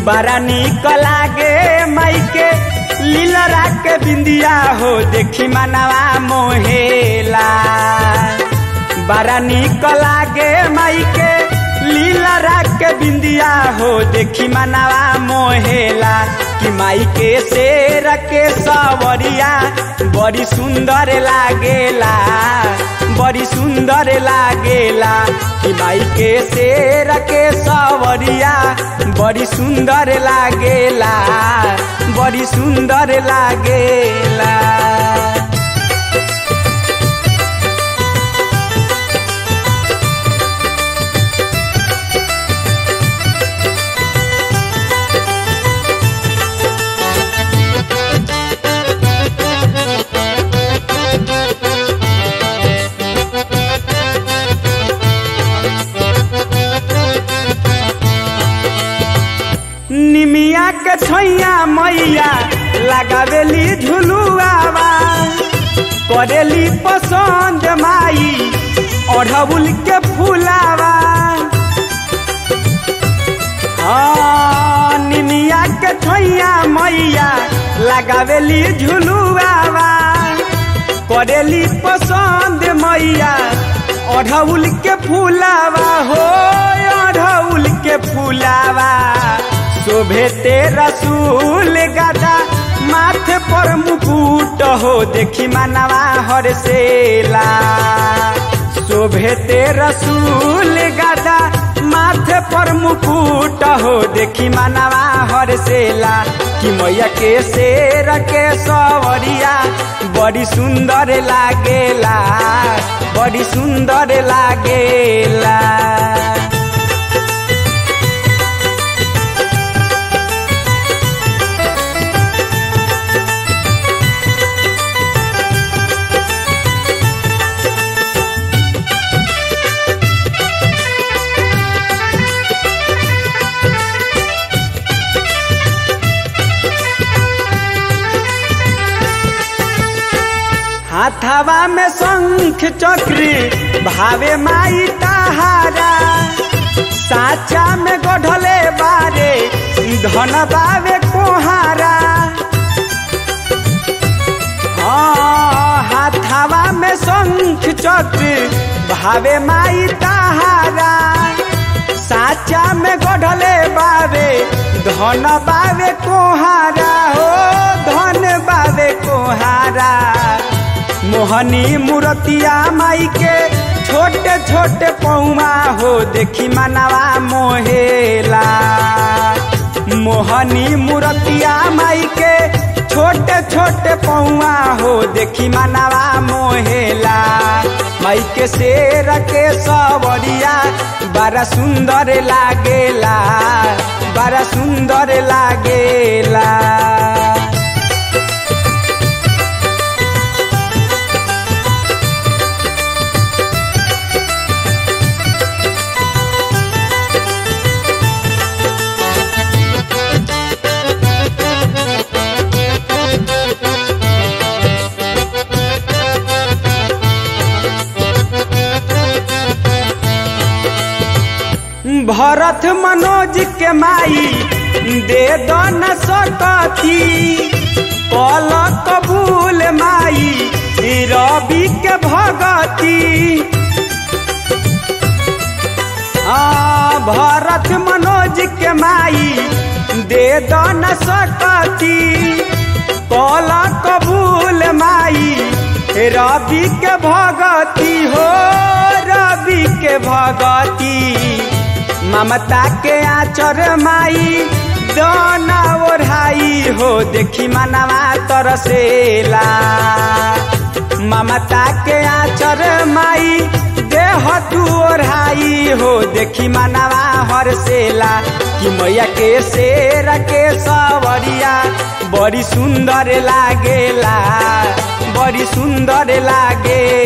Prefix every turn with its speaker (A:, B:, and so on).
A: बड़ा निक लागे माई के लीलरा के बिंदिया हो देखी मनवा मोहेला बड़ा निक लागे माई के लीलरा के बिंदिया हो देखी मनवा मोहेला कि माई के शेर के सवरिया बड़ी सुंदर लागेला बड़ी सुंदर लागेला कि माई के शेर के सवरिया बड़ी सुंदर लागेला बड़ी सुंदर लागेला निमिया के छैया मैया लगावेली झुलुआवा करेली पसंद माई अढ़बुल के फुलावा हाँ निमिया के छैया मैया लगावेली झुलुआवा करेली पसंद मैया अढ़उल के फुलावा हो अढ़उल के फुलावा शोभे ते रसूल गदा माथे पर मुकुट हो देखी मनवा हरसेला शोभे ते रसूल गदा माथे पर मुकुट हो देखी मनवा हरसेला कि मैया के शेर के सवरिया बड़ी सुंदर लागेला बड़ी सुंदर लागेला हाथावा में शंख चक्री भावे माई तहारा साचा में गढ़ले बारे धन बावे कोहारा हाँ, हाथावा में शंख चक्र भावे माई तहारा साचा में गढ़ले बावे धन बावे कोहारा हो धन बावे कोहारा मोहनी मूर्तिया माई के छोटे छोटे पौमा हो देखी मनवा मोहेला मोहनी मूर्तिया माई के छोटे छोटे पौआ हो देखी मनवा मोहेला माई के शेर के सवरिया बड़ा सुंदर लागेला बड़ा सुंदर लागेला भरत मनोज के माई दे दो न सकती कल कबूल माई रवि के भगती हाँ भरत मनोज के माई दे दो न सकती कल कबूल माई रवि के भगती हो रवि के भगती ममता के आचर माई दोना ओढ़ाई हो देखी मनवा तरसेला ममता के आचर माई देह तू ओढ़ाई हो देखी मनवा हरसेला कि मैया के शेर के सवरिया बड़ी सुंदर लागेला बड़ी सुंदर लागे